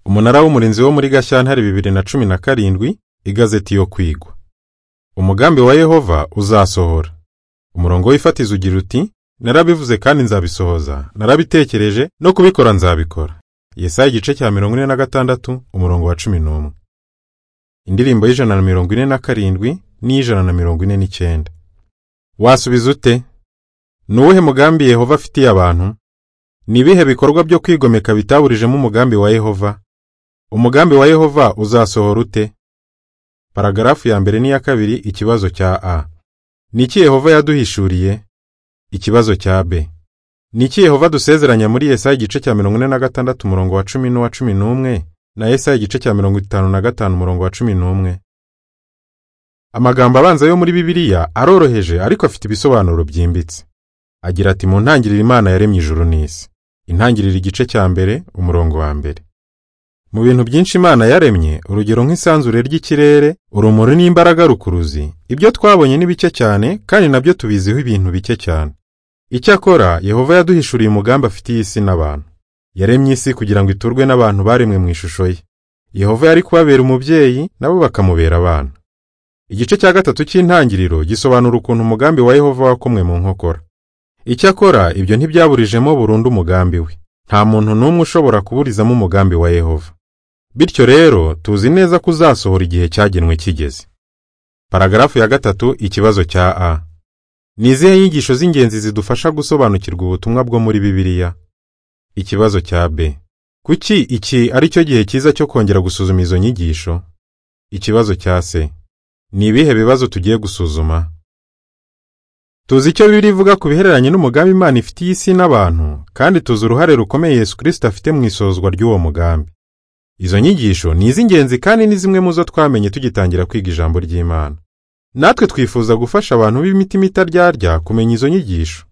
umunara w'umurinzi wo muri gashyantare bibiri na cumi na karindwi igazeti yo kwigwa umugambi wa yehova uzasohora umurongo w'ifatizo ugira uti narabivuze kandi nzabisohoza narabitekereje no kubikora nzabikora yesaya igice cya mirongo ine na gatandatu umurongo wa cumi n'umwe indirimbo y'ijana na mirongo ine na karindwi n'iy'ijana na mirongo ine n'icyenda wasubiza ute ni uwuhe mugambi yehova afitiye abantu ni ibihe bikorwa byo kwigomeka bitaburijemo umugambi wa yehova umugambi wa yehova uzasohora ute paragarafu ya mbere n'iya kabiri ikibazo cya a ni iki yehova yaduhishuriye ikibazo cya b ni iki yehova dusezeranya muri yesaya igice cya mirongo ine na gatandatu umurongo wa cumi n'uwa cumi n'umwe na yesaya igice cya mirongo itanu na gatanu umurongo wa cumi n'umwe amagambo abanza yo muri bibiliya aroroheje ariko afite ibisobanuro byimbitse agira ati mu ntangiriro imana yaremye ijuru n'isi intangiriro igice cya mbere umurongo wa mbere mu bintu byinshi imana yaremye urugero nk'isanzure ry'ikirere urumuri n'imbaraga rukuruzi ibyo twabonye ni bike cyane kandi nabyo tubiziho ibintu bike cyane icyakora yehova yaduhishuriye umugambi afitiye isi n'abantu yaremye isi kugira ngo iturwe n'abantu baremwe mu ishusho ye yehova yari kubabera umubyeyi nabo bakamubera abana igice cya gatatu cy'intangiriro gisobanura ukuntu umugambi wa yehova wakomwe mu nkokora icyakora ibyo ntibyaburijemo burundu umugambi we nta muntu n'umwe ushobora kuburizamo umugambi wa yehova bityo rero tuzi neza ko uzasohora igihe cyagenwe kigeze paragarafu ya gatatu ikibazo cya a ni izihe nyigisho z'ingenzi zidufasha gusobanukirwa ubutumwa bwo muri bibiliya ikibazo cya b kuki iki ari cyo gihe cyiza cyo kongera gusuzuma izo nyigisho ikibazo cya c ni ibihe bibazo tugiye gusuzuma tuzi icyo bibiri ivuga ku bihereranye n'umugambi imana ifitiye isi n'abantu kandi tuzi uruhare rukomeye yesu kirisita afite mu isozwa ry'uwo mugambi izo nyigisho ni iz'ingenzi kandi ni zimwe mu zo twamenye tugitangira kwiga ijambo ry'imana natwe twifuza gufasha abantu b'imitima itaryarya kumenya izo nyigisho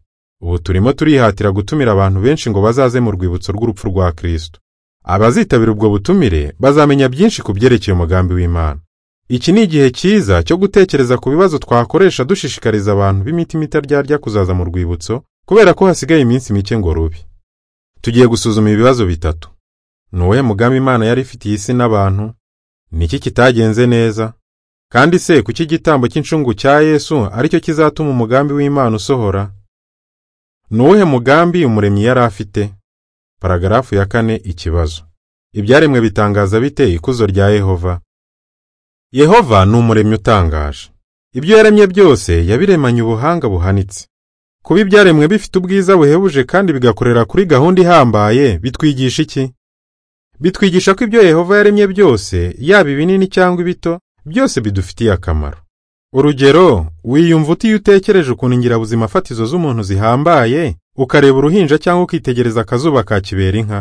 ubu turimo turihatira gutumira abantu benshi ngo bazaze mu rwibutso rw'urupfu rwa kirisito abazitabira ubwo butumire bazamenya byinshi ku byerekeye umugambi w'imana iki ni igihe cyiza cyo gutekereza ku bibazo twakoresha dushishikariza abantu b'imitima itaryarya kuzaza mu rwibutso kubera ko hasigaye iminsi mike ngo rubi tugiye gusuzuma ibibazo bitatu ni uwuhe mugambi imana yari ifitiye isi n'abantu ni iki kitagenze neza kandi se kuki igitambo cy'incungu cya yesu aricyo kizatuma umugambi w'imana usohora ni uwuhe mugambi umuremyi yari afite paragarafu ya kane ikibazo ibyaremwe bitangaza bite ikuzo rya yehova yehova ni umuremyi utangaje ibyo yaremye byose yabiremanye ubuhanga buhanitse kuba ibyaremwe bifite ubwiza buhebuje kandi bigakorera kuri gahunda ihambaye bitwigisha iki bitwigisha ko ibyo yehova yaremye byose yaba ibinini cyangwa ibito byose bidufitiye akamaro urugero wiyumva utiyo utekereje ukuntu ingirabuzimafatizo z'umuntu zihambaye ukareba uruhinja cyangwa ukitegereza akazuba ka kibera inka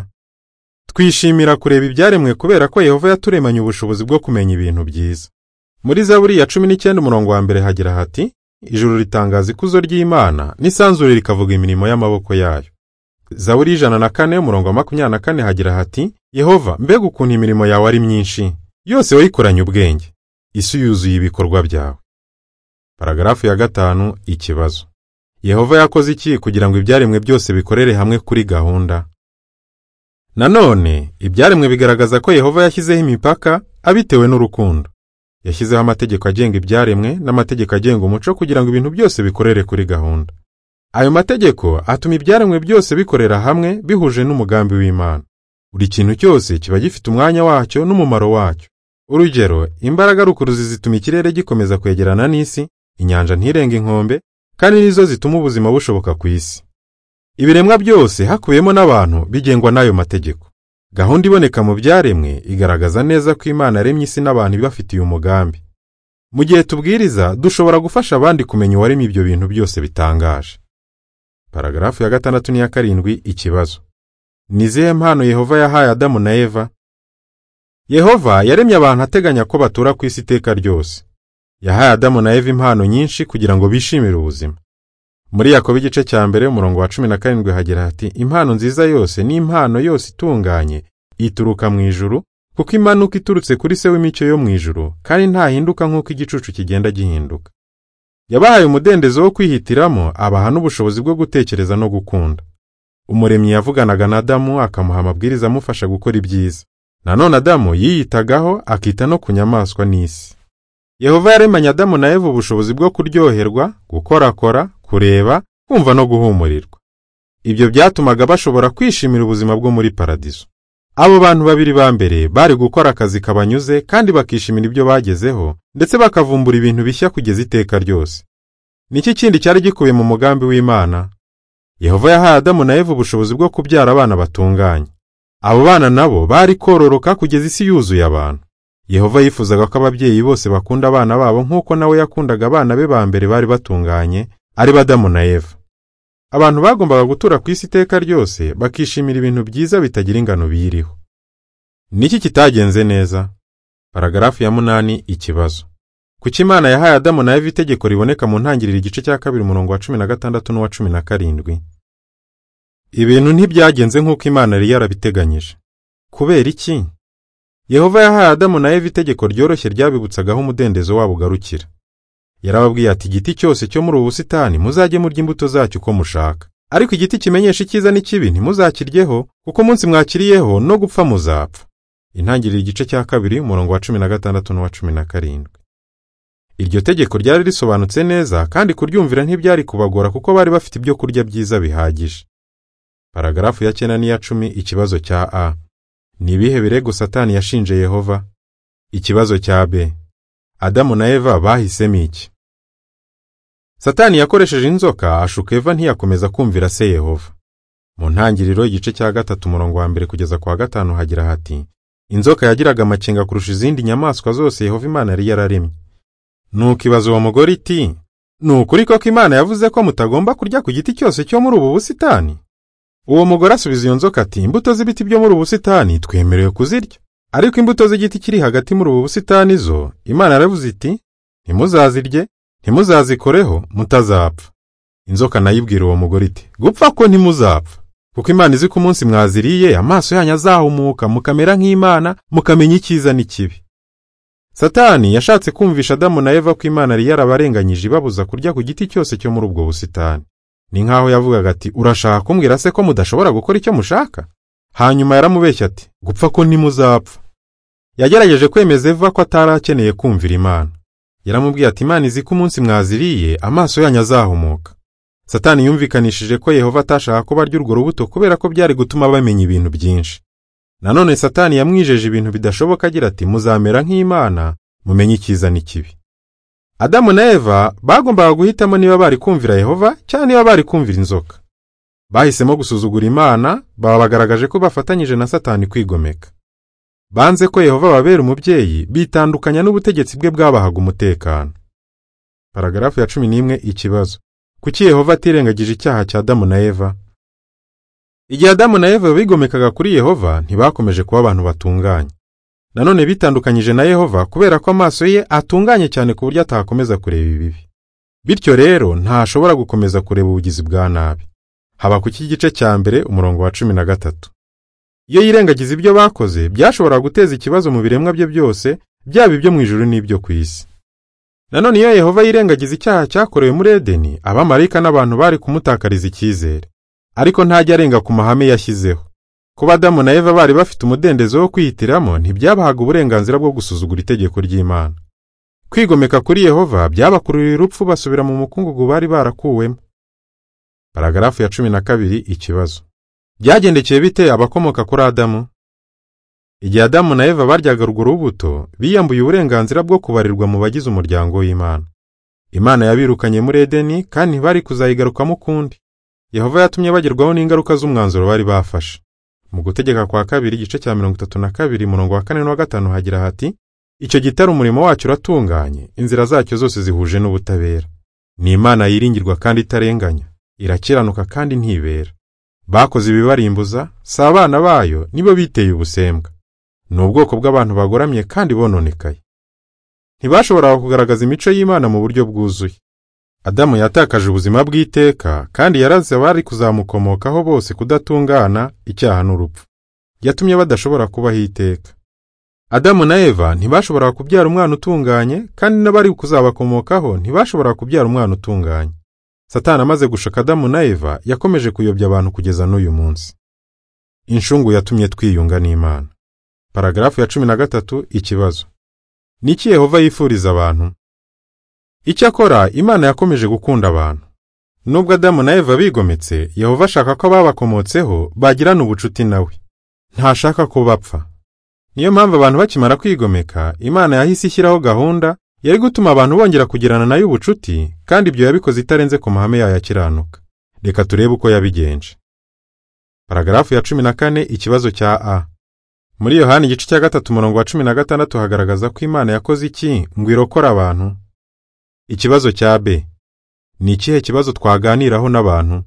twishimira kureba ibyaremwe kubera ko yehova yaturemanye ubushobozi bwo kumenya ibintu byiza muri zaburi ya cumi n'icyenda umurongo wa mbere hagira hati ijuru ritangaza ikuzo ry'imana n'isanzure rikavuga imirimo y'amaboko yayo zaburi y'ijana na kane umurongo wa makumyabiri na kane hagira hati yehova mbega ukuntu imirimo yawe ari myinshi yose wayikoranye ubwenge isi yuzuye ibikorwa byawe paragarafu ya gatanu ikibazo yehova yakoze iki kugira ngo ibyaremwe byose bikorere hamwe kuri gahunda nanone ibyaremwe bigaragaza ko yehova yashyizeho imipaka abitewe n'urukundo yashyizeho amategeko agenga ibyaremwe n'amategeko agenga umuco kugira ngo ibintu byose bikorere kuri gahunda ayo mategeko atuma ibyaremwe byose bikorera hamwe bihuje n'umugambi w'imana buri kintu cyose kiba gifite umwanya wacyo n'umumaro wacyo urugero imbaraga rukuruzi zituma ikirere gikomeza kwegerana n'isi inyanja ntirenge inkombe kandi nizo zituma ubuzima bushoboka ku isi ibiremwa byose hakubiyemo n'abantu bigengwa n'ayo mategeko gahunda iboneka mu byaremwe igaragaza neza ko imana yaremye isi n'abantu ibafitiye umugambi mu gihe tubwiriza dushobora gufasha abandi kumenya uwaremye ibyo bintu byose bitangaje paragarafu ya gatandatu n'iya karindwi ikibazo ni izihe mpano yehova yahaye adamu na eva yehova yaremye abantu ateganya ko batura ku isi iteka ryose yahaye adamu na eva impano nyinshi kugira ngo bishimire ubuzima muri yakobo igice cya mbere umurongo wa cumi na karindwi hagira hati impano nziza yose n'impano yose itunganye ituruka mu ijuru kuko imanuka iturutse kuri se w'imicyo yo mu ijuru kandi ntahinduka nk'uko igicucu kigenda gihinduka yabahaye umudendezo wo kwihitiramo abaha n'ubushobozi bwo gutekereza no gukunda umuremyi yavuganaga na adamu akamuha amabwiriza amufasha gukora ibyiza nanone adamu yiyitagaho akita no ku nyamaswa n'isi yehova yaremanye adamu na eva ubushobozi bwo kuryoherwa gukorakora kureba kumva no guhumurirwa ibyo byatumaga bashobora kwishimira ubuzima bwo muri paradizo abo bantu babiri ba mbere bari gukora akazi kabanyuze kandi bakishimira ibyo bagezeho ndetse bakavumbura ibintu bishya kugeza iteka ryose niki kindi cyari gikubiye mu mugambi w'imana yehova yahaye adamu na eva ubushobozi bwo kubyara abana batunganye abo bana nabo bari kororoka kugeza isi yuzuye abantu yehova yifuzaga ko ababyeyi bose bakunda abana babo nk'uko nawe yakundaga abana be ba mbere bari batunganye ari badamu na eva abantu bagombaga gutura ku isi iteka ryose bakishimira ibintu byiza bitagira ingano biyiriho niki kitagenze neza paragarafu ya munani ikibazo kuki imana yahaye adamu na eva itegeko riboneka mu ntangiriro igice cya kabiri umurongo wa cumi na gatandatu n'uwa cumi na karindwi ibintu ntibyagenze nk'uko imana yari yarabiteganyije kubera iki yehova yahaye adamu na eva itegeko ryoroshye ryabibutsagaho umudendezo wabo ugarukira yarababwiye ati igiti cyose cyo muri ubu busitani muzajye murya imbuto zacyo uko mushaka ariko igiti kimenyesha icyiza n'ikibi ntimuzakiryeho kuko umunsi mwakiriyeho no gupfa muzapfa intangiriro igice cya kabiri umurongo wa cumi na gatandatu n'uwa cumi na karindwi iryo tegeko ryari risobanutse neza kandi kuryumvira ntibyari kubagora kuko bari bafite ibyo kurya byiza bihagije paragarafu ya cyenda n'iya cumi ikibazo cya a ni ibihe birego satani yashinje yehova ikibazo cya b adamu na eva bahisemo iki satani yakoresheje inzoka ashuka eva ntiyakomeza kumvira se yehova mu ntangiriro igice cya gatatu umurongo wa mbere kugeza kwa gatanu hagira hati inzoka yagiraga amakenga kurusha izindi nyamaswa zose yehova imana yari yararemye nuko ibaza uwo mugore iti ni ukuri koko imana yavuze ko mutagomba kurya ku giti cyose cyo muri ubu busitani uwo mugore asubiza iyo nzoka ati imbuto z'ibiti byo muri ubu busitani twemerewe kuzirya ariko imbuto z'igiti kiri hagati muri ubu busitani zo imana yaravuze iti ntimuzazirye ntimuzazikoreho mutazapfa inzoka nayo ibwira uwo mugore iti gupfa ko ntimuzapfa kuko imana izi ko umunsi mwaziriye amaso yanyu azahumuka mukamera nk'imana mukamenya icyiza n'ikibi satani yashatse kumvisha adamu na eva ko imana yari yarabarenganyije ibabuza kurya ku giti cyose cyo muri ubwo busitani ni nk'aho yavugaga ati urashaka kumbwira se ko mudashobora gukora icyo mushaka hanyuma yaramubeshya ati gupfa ko ntimuzapfa yagerageje kwemeza eva ko atari akeneye kumvira imana yaramubwiye ati imana izi ko umunsi mwaziriye amaso yanyu azahumuka satani yumvikanishije ko yehova atashaka ko barya urwo rubuto kubera ko byari gutuma bamenya ibintu byinshi nanone satani yamwijeje ibintu bidashoboka agira ati muzamera nk'imana mumenye icyiza n'ikibi adamu na eva bagombaga guhitamo niba bari kumvira yehova cyangwa niba bari kumvira inzoka bahisemo gusuzugura imana baba bagaragaje ko bafatanyije na satani kwigomeka banze ko yehova babera umubyeyi bitandukanya n'ubutegetsi bwe bwabahaga umutekano paragarafu ya cumi n'imwe ikibazo kuki yehova atirengagije icyaha cya adamu na eva igihe adamu na eva bigomekaga kuri yehova ntibakomeje kuba abantu batunganye nanone bitandukanyije na yehova kubera ko amaso ye atunganye cyane ku buryo atakomeza kureba ibibi bityo rero ntashobora gukomeza kureba ubugizi bwa nabi haba ku cy'igice cya mbere umurongo wa cumi na gatatu iyo yirengagiza ibyo bakoze byashoboraga guteza ikibazo mu biremwa bye byose byaba ibyo mu ijuru n'ibyo ku isi nanone iyo yehova yirengagiza icyaha cyakorewe muri edeni abamarayika n'abantu bari kumutakariza icyizere ariko ntajya arenga ku mahame yashyizeho kuba adamu na eva bari bafite umudendezo wo kwihitiramo ntibyabahaga uburenganzira bwo gusuzugura itegeko ry'imana kwigomeka kuri yehova byabakururira urupfu basubira mu mukungugu bari barakuwemo paragarafu ya cumi na kabiri ikibazo byagendekeye bite abakomoka kuri adamu igihe adamu na eva baryaga urwo rubuto biyambuye uburenganzira bwo kubarirwa mu bagize umuryango w'imana imana yabirukanye muri edeni kandi ntibari kuzayigarukamo ukundi yehova yatumye bagerwaho n'ingaruka z'umwanzuro bari bafashe mu gutegeka kwa kabiri igice cya mirongo itatu na kabiri murongo wa kane n'uwa gatanu hagira hati icyo gitare umurimo wacyo uratunganye inzira zacyo zose zihuje n'ubutabera ni imana yiringirwa kandi itarenganya irakiranuka kandi ntibera bakoze ibibarimbuza si abana bayo nibo biteye ubusembwa ni ubwoko bw'abantu bagoramye kandi bononekaye ntibashoboraga kugaragaza imico y'imana mu buryo bwuzuye adamu yatakaje ubuzima bw'iteka kandi yaraze abari kuzamukomokaho bose kudatungana icyaha n'urupfu yatumye badashobora kubaho iteka adamu na eva ntibashoboraga kubyara umwana utunganye kandi n'abari kuzabakomokaho ntibashoboraga kubyara umwana utunganye satani amaze gushaka adamu na eva yakomeje kuyobya abantu kugeza n'uyu munsi inshungu yatumye twiyunga n'imana paragarafu ya cumi na gatatu ikibazo niki yehova yifuriza abantu icyakora imana yakomeje gukunda abantu nubwo adamu na eva bigometse yehova ashaka ko ababakomotseho bagirana ubucuti nawe ntashaka ko bapfa niyo mpamvu abantu bakimara kwigomeka imana yahise ishyiraho gahunda yari gutuma abantu bongera kugirana nayo ubucuti kandi ibyo yabikoze itarenze ku mahame yayo akiranuka reka turebe uko yabigenje paragarafu ya cumi na kane ikibazo cya a muri yohani igice cya gatatu umurongo wa cumi na gatandatu hagaragaza ko imana yakoze iki ngo irokore abantu ikibazo cya b ni ikihe kibazo twaganiraho n'abantu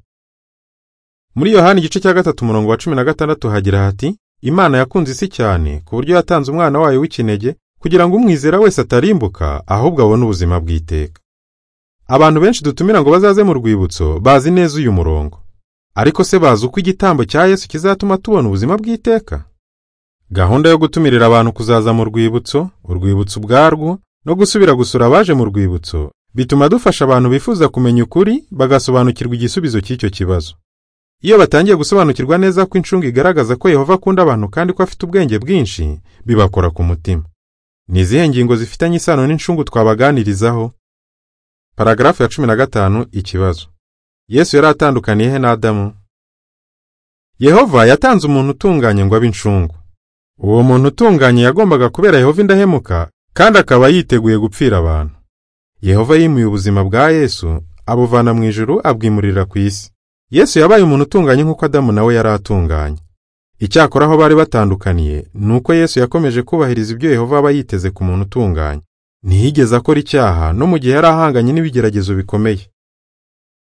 muri yohani igice cya gatatu umurongo wa cumi na gatandatu hagira hati imana yakunze isi cyane ku buryo yatanze umwana wayo w'ikinege kugira ngo umwizera wese atarimbuka ahubwo abone ubuzima bw'iteka abantu benshi dutumira ngo bazaze mu rwibutso bazi neza uyu murongo ariko se bazi uko igitambo cya yesu kizatuma tubona ubuzima bw'iteka gahunda yo gutumirira abantu kuzaza mu rwibutso urwibutso ubwarwo no gusubira gusura abaje mu rwibutso bituma dufasha abantu bifuza kumenya ukuri bagasobanukirwa igisubizo cy'icyo kibazo iyo batangiye gusobanukirwa neza ko incungu igaragaza ko yehova akunda abantu kandi ko afite ubwenge bwinshi bibakora ku mutima ni izihe ngingo zifitanye isano n'incungu twabaganirizaho paragarafu ya cumi na gatanu ikibazo yesu yari atandukaniye he na adamu yehova yatanze umuntu utunganye ngo abe incungu uwo muntu utunganye yagombaga kubera yehova indahemuka kandi akaba yiteguye gupfira abantu yehova yimuye ubuzima bwa yesu abuvana mu ijuru abwimurira ku isi yesu yabaye umuntu utunganye nk'uko adamu nawe yari atunganye icyakora aho bari batandukaniye ni uko yesu yakomeje kubahiriza ibyo yehova aba yiteze ku muntu utunganye ntiyigeze akora icyaha no mu gihe yari ahanganye n'ibigeragezo bikomeye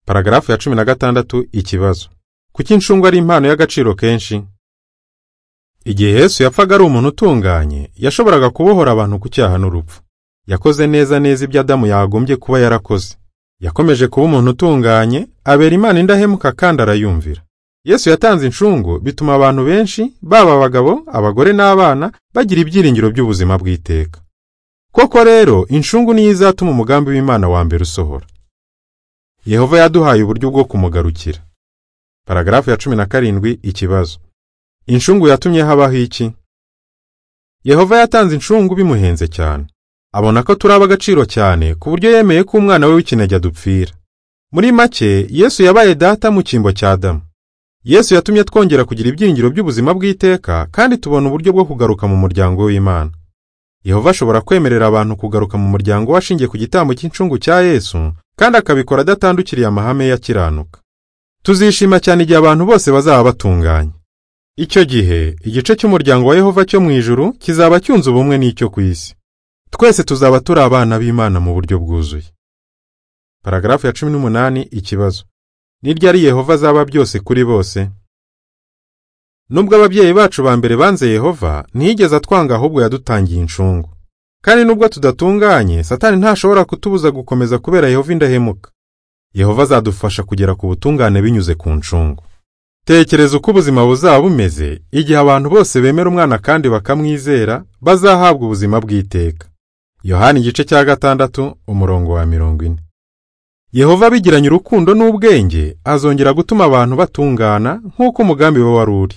paragarafu ya cumi na gatandatu ikibazo kuki incungu ari impano y'agaciro kenshi igihe yesu yapfaga ari umuntu utunganye yashoboraga kubohora abantu ku cyaha n'urupfu yakoze neza neza ibyo adamu yagombye kuba yarakoze yakomeje kuba umuntu utunganye abera imana indahemuka kandi arayumvira yesu yatanze incungu bituma abantu benshi baba abagabo abagore n'abana bagira ibyiringiro by'ubuzima bw'iteka koko rero incungu niyo izatuma umugambi w'imana wa mbere usohora yehova yaduhaye uburyo bwo kumugarukira paragarafu ya cumi na karindwi ikibazo incungu yatumye habaho iki yehova yatanze incungu bimuhenze cyane abona ko turi ab'agaciro cyane ku buryo yemeye ko umwana we w'ikinege adupfira muri make yesu yabaye data mu cyimbo cya damu yesu yatumye twongera kugira ibyiringiro by'ubuzima bw'iteka kandi tubona uburyo bwo kugaruka mu muryango w'imana yehova ashobora kwemerera abantu kugaruka mu muryango we ashingiye ku gitambo cy'incungu cya yesu kandi akabikora adatandukiriye amahame yakiranuka tuzishima cyane igihe abantu bose bazaba batunganye icyo gihe igice cy'umuryango wa yehova cyo mu ijuru kizaba cyunze ubumwe n'icyo ku isi twese tuzaba turi abana b'imana mu buryo bwuzuye paragarafu ya cumi n'umunani ikibazo ni ryari yehova azaba byose kuri bose nubwo ababyeyi bacu ba mbere banze yehova ntiyigeze atwanga ahubwo yadutangiye incungu kandi nubwo tudatunganye satani ntashobora kutubuza gukomeza kubera yehova indahemuka yehova azadufasha kugera ku butungane binyuze ku ncungu tekereza uko ubuzima buzaba bumeze igihe abantu bose bemera umwana kandi bakamwizera bazahabwa ubuzima bw'iteka yohani igice cya gatandatu umurongo wa mirongo ine yehova abigiranye urukundo n'ubwenge azongera gutuma abantu batungana nk'uko umugambi we wari uri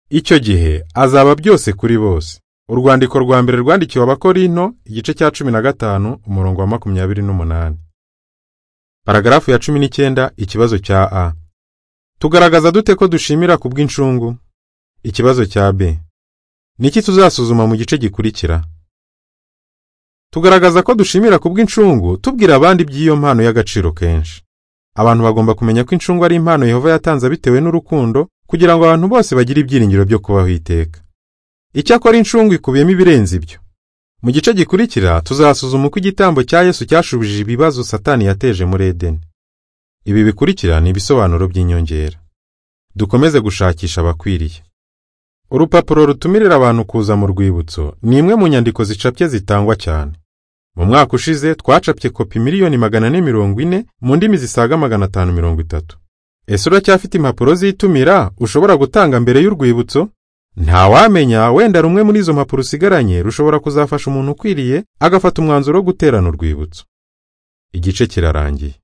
icyo gihe azaba byose kuri bose urwandiko rwa mbere rwandikiwe abakorinto igice cya cumi na gatanu umurongo wa makumyabiri n'umunani paragarafu ya cumi n'icyenda ikibazo cya a tugaragaza dute ko dushimira ku bw'incungu ikibazo cya b niki tuzasuzuma mu gice gikurikira tugaragaza ko dushimira ku bw'incungu tubwira abandi by'iyo mpano y'agaciro kenshi abantu bagomba kumenya ko incungu ari impano yehova yatanze bitewe n'urukundo kugira ngo abantu bose bagire ibyiringiro byo kubaho iteka icyakora incungu ikubiyemo ibirenze ibyo mu gice gikurikira tuzasuzuma uko igitambo cya yesu cyashubije ibibazo satani yateje muri edeni ibi bikurikira ni ibisobanuro by'inyongera dukomeze gushakisha abakwiriye urupapuro rutumirira abantu kuza mu rwibutso ni imwe mu nyandiko zicapye zitangwa cyane mu mwaka ushize twacapye kopi miliyoni magana ane mirongo ine mu ndimi zisaga magana atanu mirongo itatu ese uracyafite impapuro z'itumira ushobora gutanga mbere y'urwibutso ntawamenya wenda rumwe muri izo mpapuro usigaranye rushobora kuzafasha umuntu ukwiriye agafata umwanzuro wo guterana urwibutso igice kirarangiye